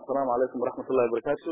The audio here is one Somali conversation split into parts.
asalaamu calaykum waraxmat ullahi wabarakaatu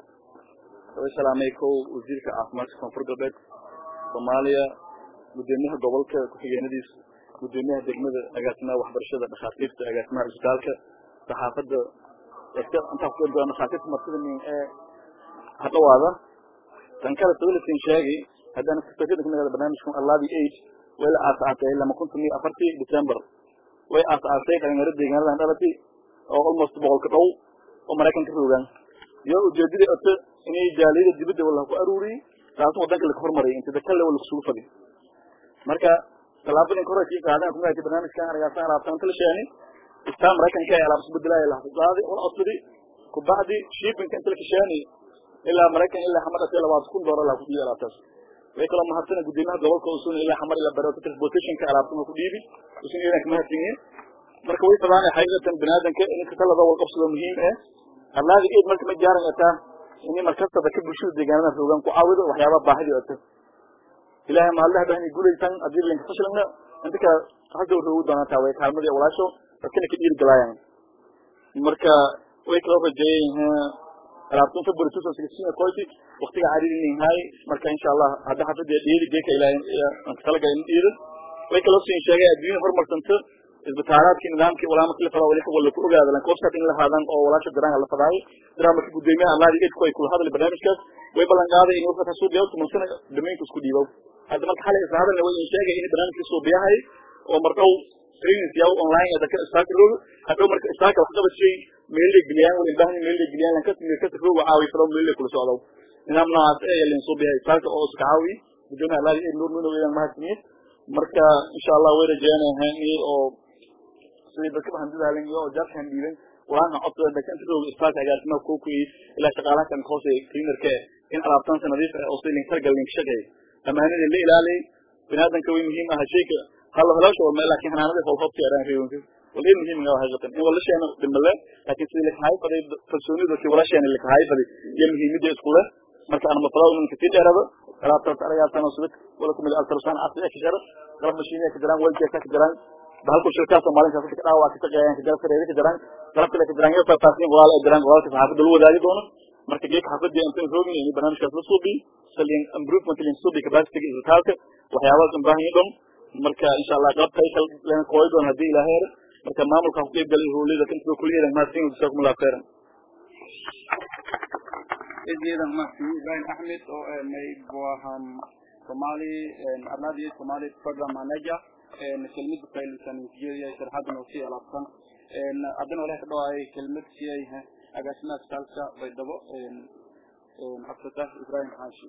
way salaamay kow wasiirka caafimaadka koonfur galbeed soomaaliya gudoomiyaha gobolka ku-xigeenadiisa gudoomiyaha degmada agaasimaha waxbarashada dhakhaatiirta agaasimaha isbitaalka saxaafadda intaa ku dhakhaatiirta martida min ee hadhawaada tan kale sawilisin sheegi haddana kasoo barnaamijkan allabi eight way la aasaasay lama kuntan iyo afartii december way aasaasay dhalinyaro deegaanadan dhalati oo almost boqolka dhow oo maraykanka roogaan iyo ujeedadii oto inay jaaliyada dibadda wala ku aruuriyey taasna wadanka laka hormariyay inta dakalle wala kusugu fadi marka tallaabadin ka horeysa qaadana kuma haytay barnaamijkan argaasan alaabtaan kala sheeni istaa maraykanka ee alaab isbedelaya la qaadi wala codsadi kubacdi shippingka inta laka sheeni ilaa maraykan ilaa xamar dhasay labaad kun doolar la ku dhiibi alaabtaas way kaloo mahadsana gudoomiyaha gobolka usun ilaa xamar ilaa bareeto transportationka alaabtuma ku dhiibi usun iyadan kamahadsan yihiin marka way tabaanay xaqiiqatan biniaadanka in katalada wal qabsado muhiim eh allaadi eed marka ma jaaran ataa ini markastada ka bulshada deegaanada roogaan ku caawido waxyaabaha baahidi ata ilahay maaldaha bahni guulaysan haddii linka fashilna inta ka hadda roogu doonaataa way kaalmadii walaasho dadkana ka dhiiri galaayaan marka way kaloo rajeeyeen alaabtun february two thousand sixteen koyti waktiga cariirin yahay marka insha allah hadda xafada dhiiri geeka ilaahay talaga in dhiirin way kaloo siin sheegay adduunya horumarsanta isbitaalaadki nidaamki walaa marki la fadaa wali wala ku ogaada lan website in la haadan oo walaasha daraan la fadaayo daraa marki gudoomiyaha allaadi edku ay kula hadlay barnaamijkaas way ballan qaaday in website soo diyaarto mansana dhamaynta isku dhiibow hadda marka xalay isla hadalna way sheegay in barnaamijka soo biyahay oo mardow trainings yaw online ee dadka istaaka roogo hadhow marka istaaka wax qabad shay meel la geliyaan wala ilbahni meel la geliyaan lan kasmi ka roogo caawi falo meel la kula socdo nidaam noocaas ee lan soo biyahay istaaka oo iska caawi gudoomiyaha allaadi ed nuur nuur weeyaan mahadsanid marka insha allah way rajeynayaa oo sidii dadka handidaalan iyo jarkan dhiiban waana codka dadka inta roog istaaka agaasimaha kookuyey ilaa shaqaalaha kan hoose cleanerka in alaabtaansa nadiif ah oo si link targal link shaqeey amaanada la ilaaliyay binaadanka way muhiim ah shayka halo halaasho waa laakiin hanaanada hol hobti araan reewanka walay muhiim ah haqiiqatan in wala sheena dhimale laakiin sidii la kahay faday kalsoonida ki wala sheena la kahay faday iyo muhiimada isku leh marka aan mafalaa in kasii dheerado alaabtaas aragaasan oo subid wala kumid altarsan asli ka jara qalab mashiiniya ka jiraan walka ka jiraan bahalku shirkaas maalinkaas ka dhaawa ka shaqeeyaan ka jalsa reer ka jiraan qalabka la ka jiraan iyo faahfaahin walaal ay jiraan walaalka saxaafadda lagu wadaagi doono marka geedka xaafadda inta roogin in barnaamijkaas la suubi salin improvement lin suubi capacity isbitaalka waxyaabahaas u baahan yihiin marka insha allah qalabka ay kala kooy doon haddii ilaahay yar marka maamulka ku qeyb galay howlada kan kuliyada mahadsan jazakum allah khairan eedeedan mahadsan ibrahim axmed oo mayb waham somali arnadi somali program manager kelmad faylisan jeediya sharaxadan oo sii alaabsan haddana walahi ka dhawaayay kelmad siyay agaasimaha isbitaalka baydhabo cabdifatax ibrahim xaashi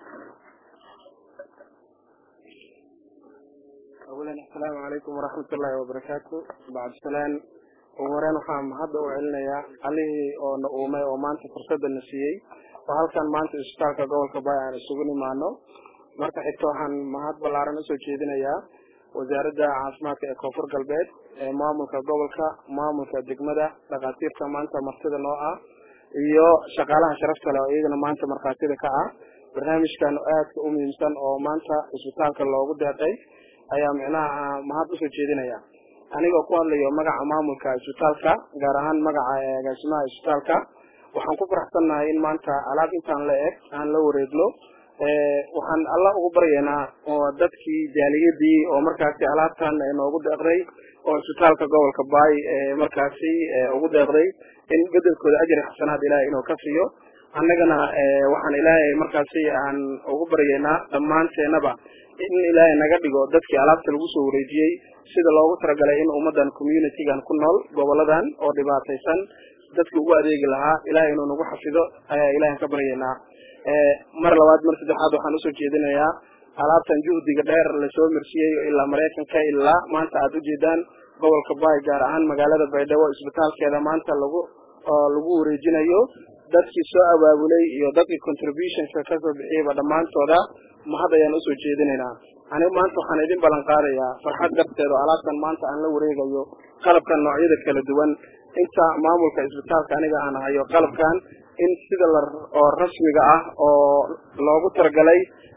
awalan assalaamu calaykum waraxmat ullaahi wabarakaatu bacd salaan ugu horeen waxaan hadda u celinayaa allihii oo na uumay oo maanta fursadda na siiyey oo halkan maanta isbitaalka gobolka bay aan isugu nimaano marka xigta waxaan mahad ballaaran usoo jeedinayaa wasaaradda caafimaadka ee koonfur galbeed ee maamulka gobolka maamulka degmada dhakhaatiirta maanta martida noo ah iyo shaqaalaha sharafta leh oo iyagana maanta markhaatida ka ah barnaamijkan aadka u muhiimsan oo maanta isbitaalka loogu deeqay ayaa micnaha mahad usoo jeedinaya anigoo ku hadlayo magaca maamulka isbitaalka gaar ahaan magaca agaasimaha isbitaalka waxaan ku faraxsannahay in maanta alaab intaan la eg aan la wareegno waxaan alla ugu baryaynaa oo dadkii jaaliyadii oo markaasi alaabtan noogu deeqday oo isbitaalka gobolka baay markaasi ugu deeqday in bedelkooda ajri xasanaad ilaahay inuu ka siiyo annagana waxaan ilaahay markaasi aan ugu baryaynaa dhammaanteenaba in ilaahay naga dhigo dadkii alaabta lagu soo wareejiyey sida loogu talagalay in ummadan communitygan ku nool goboladan oo dhibaataysan dadkii ugu adeegi lahaa ilahay inuu nagu xafido ayaa ilahay ka baryaynaa mar labaad mar saddexaad waxaan usoo jeedinayaa alaabtan juhdiga dheer lasoo marsiyey ilaa maraykanka ilaa maanta aada ujeedaan gobolka baay gaar ahaan magaalada baydhabo isbitaalkeeda maanta lagu lagu wareejinayo dadkii soo abaabulay iyo dadkii contributionka kasoo bixiyeyba dhammaantooda mahad ayaan usoo jeedinaynaa anigu maanta waxaan idin ballan qaadayaa farxad darteed oo alaabtan maanta aan la wareegayo qalabkan noocyada kala duwan inta maamulka isbitaalka aniga aan hayo qalabkan in sida la oo rasmiga ah oo loogu talagalay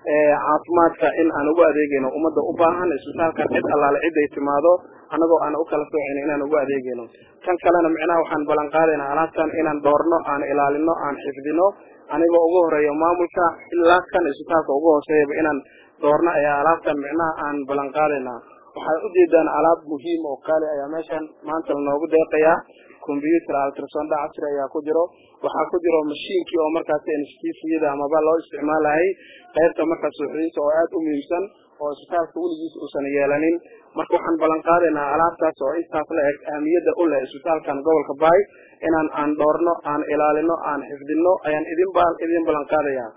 caafimaadka in aan ugu adeegayno ummadda u baahan isbitaalkan cid allaale cid ay timaado annagoo aan u kala soocayno inaan ugu adeegayno kan kalena micnaha waxaan ballan qaadaynaa alaabtan inaan doorno aan ilaalino aan xifdino anigoo ugu horeeyo maamulka ilaa kan isbitaalka ugu hooseeyaba inaan doorno ayaa alaabtan micnaha aan ballan qaadaynaa waxaad ujeedaan alaab muhiim oo qaali ayaa meeshan maanta lanoogu deeqayaa combyuter altrasonda casri ayaa ku jiro waxaa ku jiro mashiinkii oo markaas anesthesiyada amaba loo isticmaalayay qaybta markaas suuxdiinta oo aada u muhiimsan oo isbitaalka weligiis uusan yeelanin marka waxaan ballan qaadaynaa alaabtaas oo intaas la eg ahmiyadda u leh isbitaalkan gobolka baay inaan aan dhoorno aan ilaalino aan xifdino ayaan idin ba idin ballan qaadayaa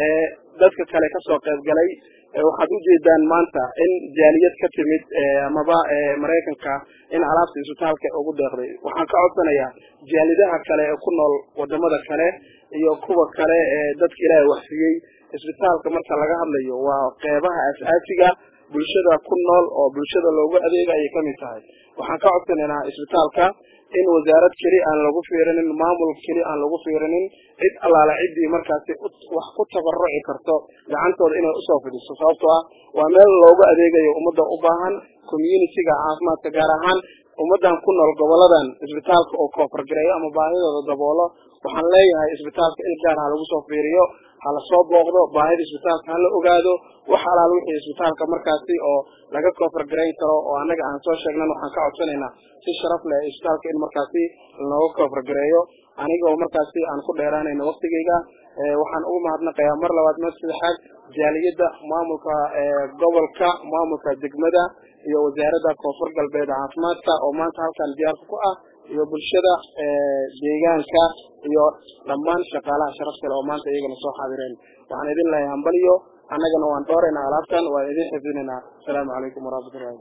dadka kale kasoo qayb galay waxaad ujeedaan maanta in jaaliyad ka timid amaba maraykanka in alaabta isbitaalka ugu deeqday waxaan ka codsanayaa jaalidaha kale ee ku nool wadamada kale iyo kuwa kale ee dadka ilaahay waxsiiyey isbitaalka marka laga hadlayo waa qeybaha asaasiga bulshada ku nool oo bulshada loogu adeega ayay kamid tahay waxaan ka codsanaynaa isbitaalka in wasaarad keli aan lagu fiirinin maamul keli aan lagu fiirinin cid allaala ciddii markaasi wax ku tabaruci karto gacantooda inay usoo fidiso sababtoo ah waa meel loogu adeegayo ummadda u baahan communitiga caafimaadka gaar ahaan ummaddan ku nool goboladan isbitaalka oo koofargareeyo ama baahidooda daboolo waxaan leeyahay isbitaalka il gaar ha lagu soo fiiriyo hala soo booqdo baahida isbitaalka hala ogaado wax alaal wixii isbitaalka markaasi oo laga koofargarayn karo oo annaga aan soo sheegnan waxaan ka codsanaynaa si sharaf leh isbitaalka in markaasi lanooga koofargareeyo anigoo markaasi aan ku dheeraanayno waktigeyga waxaan ugu mahadnaqayaa mar labaad mar saddexaad jaaliyadda maamulka gobolka maamulka degmada iyo wasaaradda koonfur galbeed caafimaadka oo maanta halkan diyaarka ku ah iyo bulshada deegaanka iyo dhammaan shaqaalaha sharaf kale oo maanta iyagana soo xaadireen waxaan idin lehay hambaliyo annagana waan dhooraynaa alaabtan waan idin xifdinaynaa asalaamu calaykum waraxmatullahi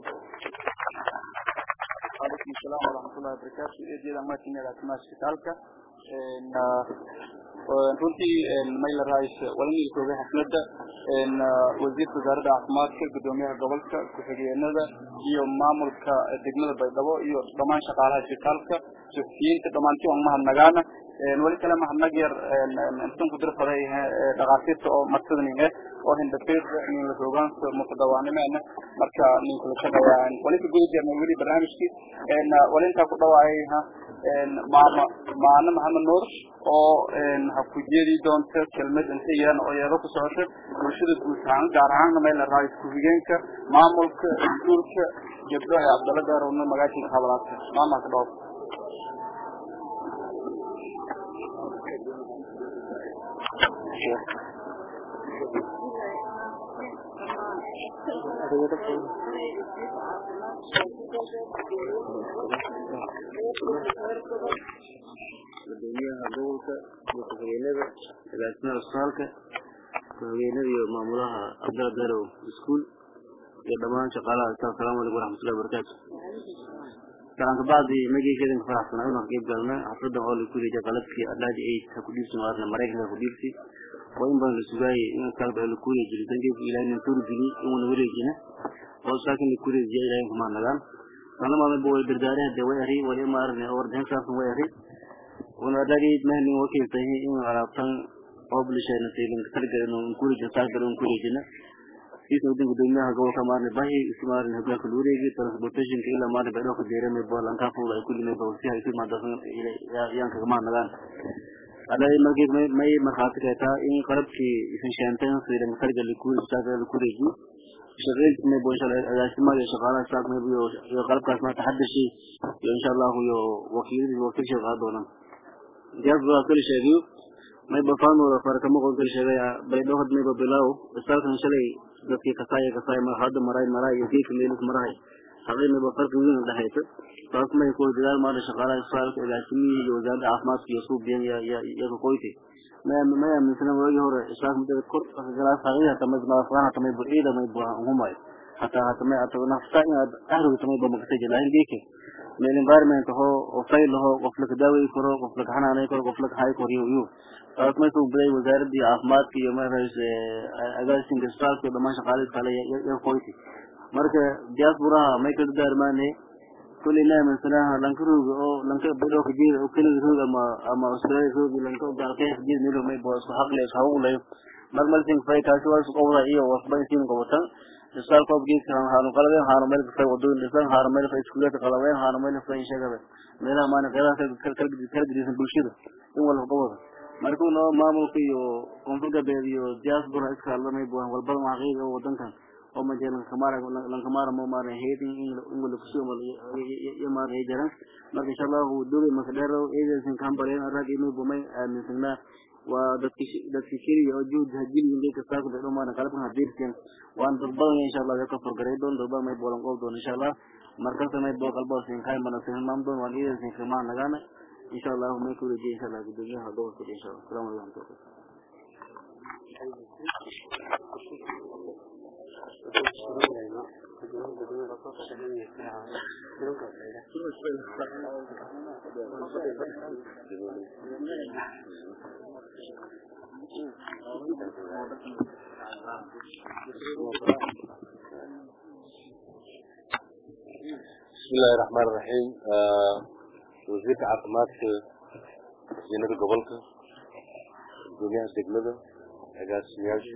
وعليكم السلام ورحمة الله وبركاته إيديدا ما تنيا لكما اسبitaalka runtii mayla rais walanil kooga xafladda wasiirka wasaaradda caafimaadka gudoomiyaha gobolka ku-xigeenada iyo maamulka degmada baydhabo iyo dhammaan shaqaalaha isbitaalka suxufiyiinta dhammaantii waan mahadnagaana weli kale mahadnag yar intan ku dirfaday dhakhaatiirta oo martida ninge oo hindhafiir nin la hoogaanka mutadawaanimeena marka ninkula shaqeeyaa wali ka guda jirnay weli barnaamijkii wali intaa ku dhawaayay maama maana maxamed nuur oo ha ku jeedi doonta kelmad inta yaran oo yeero ku socota bulshada guud ahaan gaar ahaanna meel la raayo ku-xigeenka maamulka iskuulka gabdho ee cabdalla gaarowna magaashiga habalaadka maama ka dhoof gudoomiyaha gobolka iyo ku-xigeenada agaasimaha isbitaalka ku-xigeenada iyo maamulaha cabdalla garow iskuul iyo dhammaan shaqaalaha isbitaal salamu alaikum waraxmatullahi wabarakaatu salaan kabacdi magaceeda ka faraxsanaa inaan qayb galna xafladan oo lagu leeyahay qalabkii adlaaji aid ha ku dhiibsi maarna maraykanka ha ku dhiibsi oo in badan la sugaayay in kalba la kuleeyahay jiritan geedku ilaahay nin tuuri geli in wana wareejina oo saakin la kuleeyahay ilaahay kuma nagaan sana ma bo way dardaare hade way ari wali maarne oo wardan saafan way ari wana adlaaji mahnin wakiil tahay in alaabtan oo bulshada nasiilin kalgalin oo kuleeyahay saakal oo kuleeyahay kiisa wadin gudoomiyaha gobolka maarne bahi isu maarne hogaanka luureegi transportationka ilaa maarne baydhoo ka deeramay boolankaa fuula ay kulli may bawsiha isu maadasan yaan kaga maanagaan adai markii may may markhaati kay taa in qalabkii isan sheanteen sidan sarga likuuri saaka likuureegi shaqeynti may boo inshallah agaasimaha iyo shaqaalaha saak may iyo iyo qalabkaas ma taxadashi iyo insha Allah iyo wakiilada wakiil shaqaa doonaan diyaas baa kali sheegiyo may ba faanu wada farka ma qoon kali sheegaya baydhoo had may ba bilaaw isaalkan shalay dadkii kasaaya kasaaya mar hadda maray maray iyo kii meelus maray haqay may ba farka weyn u dhaxayto taas may ku dadaal maanta shaqaalaha isbitaalka agaasimihi iyo wasaaradda caafimaadka iyo suubiyan ya ya iyaga qoyti ma ma aaminsan waagii hore isbitaalka mudada kor galaas haqay hata may nafsaan hata may buciida may buuhan humay hata hata may hata nafsa inaad ahriga tamay ba makasay laakiin geeke meel environment ho oo fayl ho qof la daaway karo qof la xanaanay karo qof la hay karo iyo taas may soo biday wasaaradda caafimaadka iyo maarays agaasinka isbitaalka dhammaan shaqaalaha kale iyo qoyti marka diasporaha may ka daarmaane kulli ma min salaha lanka rooga oo lanka bidoo ka jeeda oo kaliya rooga ama ama australia rooga lanka gaalkay jeeda meel may boos xaq leh saw leh marmalsin fay kaasi waa isku qowda iyo wasba isin qowtan isal koob gees kan haanu qalabeen haanu meel fay wadooyin dhisan haanu meel fay iskuulada qalabeen haanu meel fay shaqada meelaha maana qeybaha kala kala kala gedisan bulshada in wala qowda markuu noo maamulka iyo koonfur galbeed iyo diaspora iska hadlamay buuhan walbada xaqiiqa wadankan oo ma jeelan kamara lan kamara mo mara heedin in in wala kusoo mal ya mara heedaran marka insha Allah uu dooray marka dheero eedeesan kan bareen rag inuu bumay aaminsanaa waa dadki dadki kiriya oo juhd hajin inay ka saaqdo dhamaan qalabkan hadirteen waan dad badan insha Allah ka fargaray doon dad badan may bolan qof doon insha Allah marka samay boo qalbo sin kay mana sin maam doon waan eedeesan kama nagana insha Allah may ku leeyahay insha Allah gudoomiyaha gobolka insha Allah salaam alaykum بسم الله الرحمن الرحيم وزير عاقمات مدينة gobolka gudoomiyaha degmada agaasimayaasha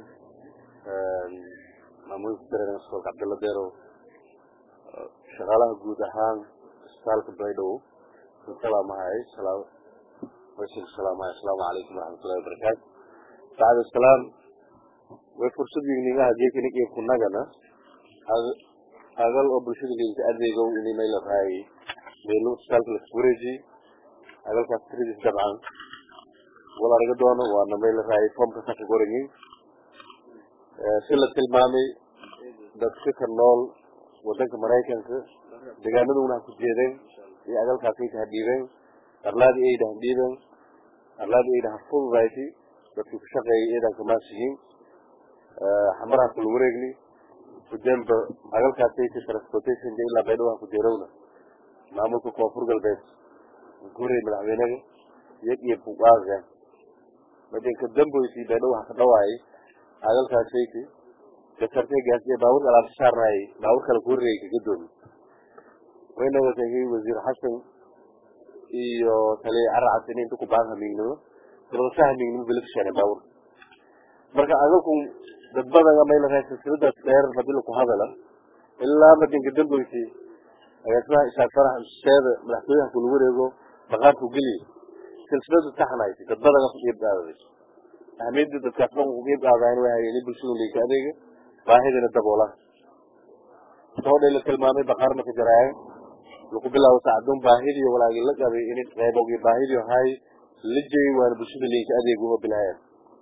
maamulka dareer iskoolka cabdalla deerow shaqaalaha guud ahaan isbitaalka baydhabo salaamahay waysigu salaamahay asalaamu calaykum waraxmatullahi wabarakaatu bacda salaam way fursad yignigaha jeekina iyo kunagana agal oo bulshada liinta adeegow ini may la raayay meelu isbitaalka la wareeji agalkaas tiradiis dabcan wal araga doono waana may la raayay foomka saka gorayin si la tilmaamay dadka ka nool wadanka maraykanka deegaanaduna ha ku jeedeen iyo agalkaasay ka hadhiibeen arlaadii ayda hadhiibeen arlaadii ayda ha fududayti dadkii ku shaqeeyay eedan kamaasiyin xamaraha kula wareegni kudemba agalkaasayka transportationka ilaa baydhabo ha ku jeerowna maamulka koonfur galbeed gurey madaxweynaga iyag iyo buqaaga madinka damboysii baydhabo ha ka dhawaayay agalkaasayka gasartay gaasiye baabuurka alaabta saarnaayay baabuur kale ku horreeyay kaga doomi wayna wategay wasiir xasan iyo taliya caracas in inta ku baan hamiignimo sababasa hamiignimo bila kasheenay baabuurka marka agalku dad badan may la raay silsiladaas dheer hadii laku hadala ilaa madinka damboysii agaasimaha isaaq farax sheeda madaxtooyaha kula wareego baqaarku geliyo silsiladu taxnayti dad badan ku qiib qaadaday ahmiyadda dadkaas dhan ku qiib qaadayn way hayeen bulshada liika adeega baahidina daboola soodhay la tilmaamay baqaar marka jaraaye lagu bilaabo saacadun baahidii walaagii la qabay in qeybogii baahidii hay la jeeyay waana bulshada liinka adeeg uma bilaayeen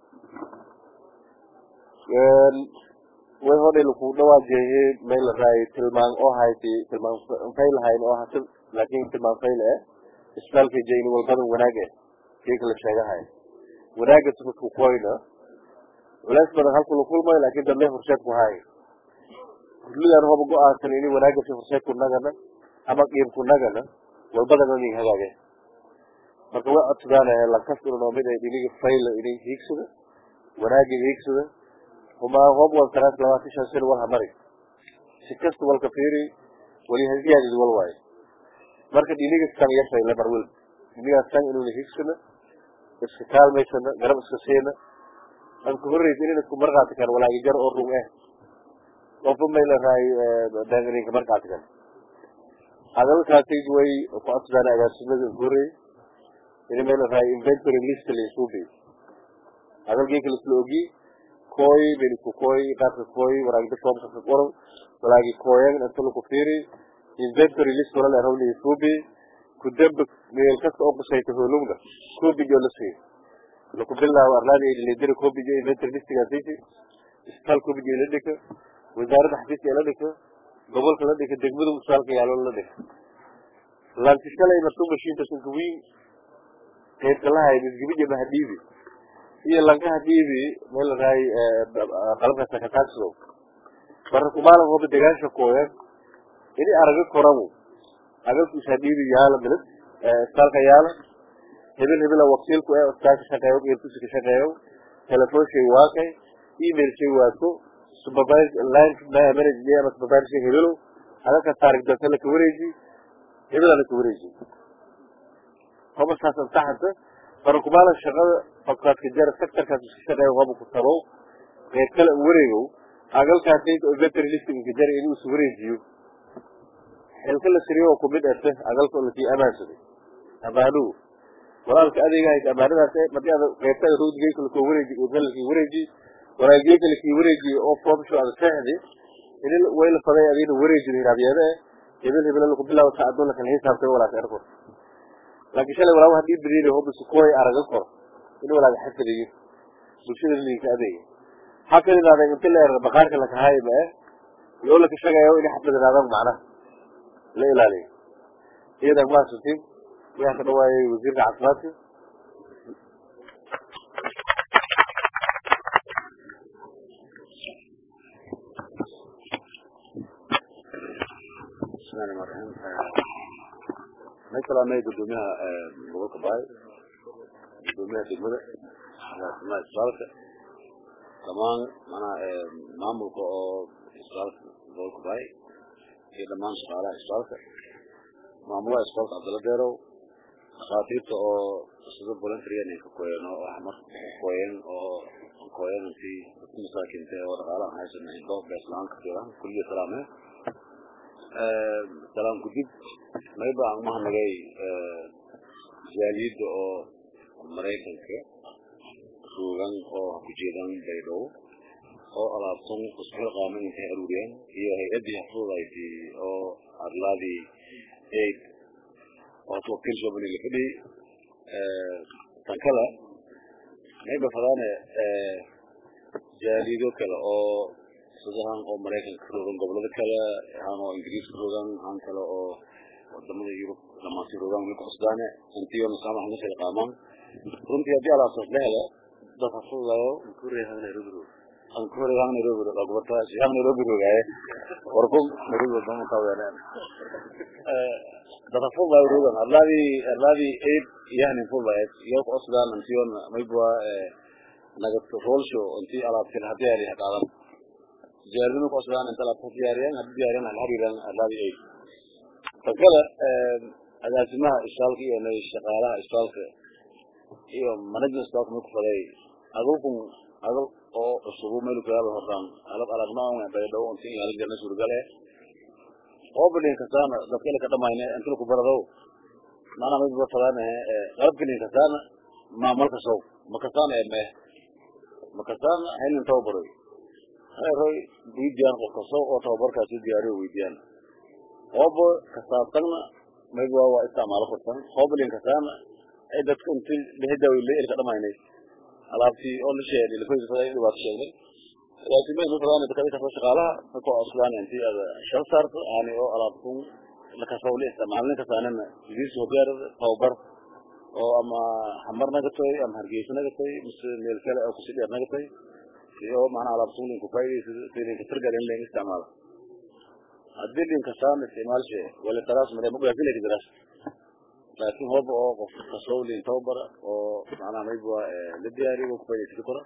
way hodhay laku dhawaajeeyey may la raayay tilmaan oo hayti tilmaan fayl hayn oo hata laakin tilmaan fayl eh isbitaalka jeyni walbadan wanaag eh kika la sheegahay wanaaga tumasku koyna culays badan halku la kulmayo laakin dambe horseed ku hay kulligaan hoba go-aansan ini wanaaga si horseed kunagana ama qiim kunagana walbadana nin hagaage marka way codsadaan lankasuna mid ay dhiniga fayla inay hiigsada wanaaga hiigsada humaa hob wal taraas labaatan shan sano wal hamari si kasta walka fiiri wali hasiyaadid wal waayo marka dhiniga san yashay lamar wel dhinigaas san inuuna hiigsana iska kaalmaysana garab iska siina an ku horreysa inayna isku marqaati kan walaagi jar oo rung eh qofba may la raay danganinka marqaati kan hadalkaasi way ku codsadaan agaasimada ku horreey ini may la raay inventory list la isku bi hadalgeeka la isla ogi koy ben isku koy qaabka koy waraagda foomka ka qoran walaagi koyan inta laku fiiri inventory list wala la rawli isku bi ku damba meel kasta oo qusayta hoolugna koobijo la siiyo laku bilaabo arlaadi ay lidiri koobijo inventory listigaasaysi isbitaal koobijo la dhika wasaaradda xafiiska la dhika gobolka la dhika degmada usaalka yaalo la dhika lanti shalay martuu mashiinta sunka wiin qaybka lahay misgibija mahadiibi iyo lankaha dhiibi meel la raay qalabka sakataagsido marka kumaalan hoba degaansha kooyan ini araga koramu agalku isaa dhiibi yaala minad isbitaalka yaala hebel hebela wakiilku ee isbitaalka shaqeeyo geelkusi ka shaqeeyo telefoon shay waakay email shay waato supervisor line manager ama supervisor hebelo agalka taarik danta laka wareeji hebela laka wareeji hoba saas antaxanta marka kumaalan shaqada fakadka jara sectorkaas iska shaqeeyo hoba ku tabow qayb kale wareegow agalkaasayta oo veterinary listinka jara inuu is wareejiyo xilka la siriyo oo kumid erte agalka oo lasii amaansaday amaanuhu walaalka adeega haysa amaanadaas ee madii ada qaybtada roodgeyka lasoo wareeji urka lasii wareeji walaageyka lasii wareeji oo formsho ada seexdi ini wayla faday adina wareejido hiraabyeede hebel hebel laku bilaabo ka adoona kala hisaabtay walaaka erkor laakiin shalay walaa hadii beriiri hobis kuway araga kor in walaaga xafadiyo bulshada linka adeega halkan inaada inta la erga baqaarka lakahaay ma eh yoo laka shagayo inay xafladanaadaan macnaha la ilaaliyo iyadan maasantiin waxaa ka dhawaayay wasiirka caafimaadka bismillahi rahmaani rahiim may salaamay gudoomiyaha gobolka baay gudoomiyaha degmada agaasimaha isbitaalka dhammaan manaha maamulka oo isbitaalka gobolka baay iyo dhammaan shaqaalaha isbitaalka maamulaha isbitaalka cabdalla deerow dhakhaatiirta oo sida voluntaryan ka koyeen oo ah mar koyeen oo koyeen intii dadka masaakiinta oo dhaqaalaha haysan doob beeslaan ka fiilan kulliya salaamee salaam gudib mayba aan umahadnagay jaaliyadda oo maraykanka ruugan oo kujeedan baydhow oo alaabtan isku qaaman intay aruuriyeen iyo hay-addii xafuudayti oo arlaadii aid oo twakil shobani la fadhi tan kale mayba fadaane jaaliyado kale oo sidahan oo maraykanka ka rogan gobolada kale han oo ingiriis ka rogan han kale oo wadamada yurub dhamaanti rogan weli kucusdaane intiyo masaamax ma kala qaamaan runtii haddii alaabtaas la helo dad hafudayo ankurehan nairobi lagubata shihang nairobi rogaaye warkum nairobi wadama kaweereen dad hafudayo rogan arlaadii arlaadii aid yahnin fudayd iyo kucusdaan intiyon maybua nagad rolsho intii alaabtil hadii ari qaadan diyaarinu ku cusbaan inta la diyaariyaan hadii diyaariyaan hal hariiraan arlaadii aid tan kale agaasimaha isbitaalka iyo shaqaalaha isbitaalka iyo management isbitaalka may ku faday adulkun adal oo cusubu meel kuyaaba hortaan alab aragmaa baydhow inti in ala jirna suurgale oo bilin kasaana dadkale ka dhamayne intil ku baradow maana may ba fadaane qalab bilin kasaana maamalka sow makasaana ee mee makasaana haylin tababaroy roy weydiiyaan qof kasta oo tababarkaasi diyaariyo weydiyaan hoobo kasaabtanna mayba waa isticmaalo kursan hoobalin kasaana ay dadka inti lehdawi leer ka dhamaynay alaabtii oo la sheegay la koysa faday dhibaato sheegnay laakiin may fadaan dadka ka shaqaalaha ka ko aslaan intii ada shal saarto aani oo alaabtun la kasoo la isticmaalin kasaanana idis hogaar tababar oo ama xamar nagatay ama hargeysa nagatay mise meel kale oo kusii dheer nagatay iyo macnaha alaabtun linku faydaysa sidii tirgal in laga isticmaalo haddii linka saan isticmaalshe wala taraas mare mugaasile kidras laakiin hooba oo qof kasoo lin tababar oo macnaha mayba la diyaariyo ku faydaysa kora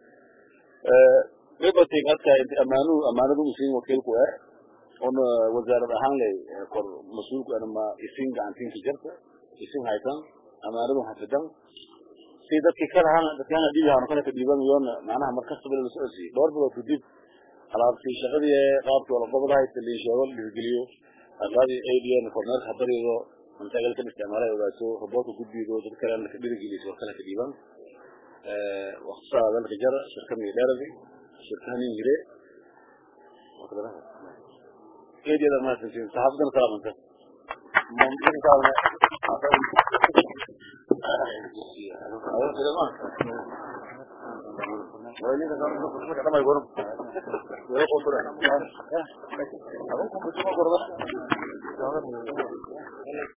mayba tigadka amaanu amaanadu usiin wakiilku eh on wasaarad ahaan lay kor mas-uulku anama isin gacantinka jarta isin haytan amaanadu hafidan si dadkii ka lahaan dadkaan dhibi haan kale ka dhiibanayoon macnaha markasta bila la socodsiiyo dhowr bilood kadib alaabtii shaqadii qaabkii wala gobolahay taliin sheego dhiirigeliyo arlaadii adn korneerka habarido mantaagalka isticmaalay ogaato roboodka gudbido dad kale ka dhiirigeliso kale ka dhiiban waqtisaa dalka jara shirkadii dheeradi shirkahanin jire eedyada maasantiin saxaafadan salaamanta Bueno,